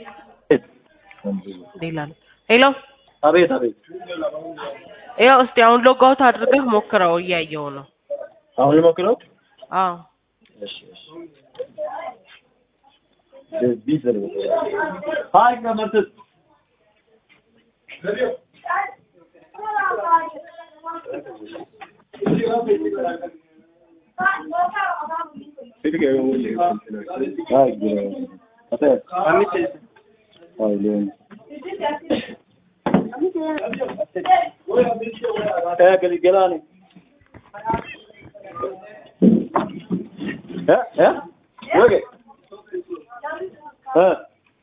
ሌላ ነው። ሄሎ አቤት አቤት። ያው እስቲ አሁን ሎጋውት አድርገህ ሞክረው፣ እያየው ነው። አሁን ልሞክረው። አዎ እሺ እሺ። በዚህ ዘር ሃይ ከመርት ሃይ ግራ አተ ሃይ ለን Eh, que gelani. Eh, eh? Okay. Eh.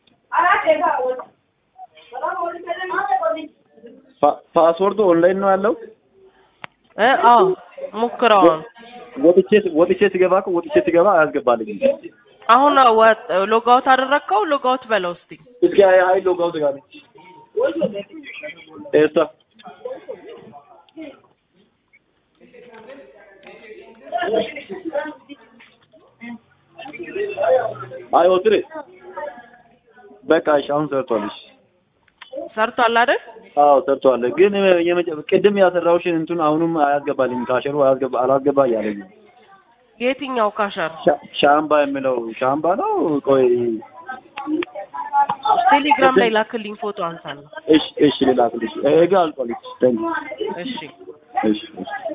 ፓስወርዱ ኦንላይን ነው ያለው። እ አዎ ሞክረው። አሁን ወጥቼ ወጥቼ ሲገባ እኮ ወጥቼ ሲገባ አያስገባልኝም። አሁን ወጥ ሎጋውት አደረግከው? ሎጋውት በለው እስቲ። እስኪ አይ አይ ሎግ አውት ጋር ኤርታ አይ ወጥሬ በቃ እሺ፣ አሁን ሰርቷል። እሺ ሰርቷል አይደል? አዎ ሰርቷል። ግን የመጨ- ቅድም ያሰራውሽን እንትን አሁንም አያስገባልኝ ካሸሩ አያስገባ አላስገባ እያለኝ ነው። የትኛው ካሸር? ሻ- ሻምባ የሚለው ሻምባ ነው። ቆይ ቴሌግራም ላይ ላክልኝ ፎቶ አንሳለሁ። እሺ እሺ ልላክልሽ። እጋ አልቋል። እሺ ታንክ ዩ። እሺ እሺ እሺ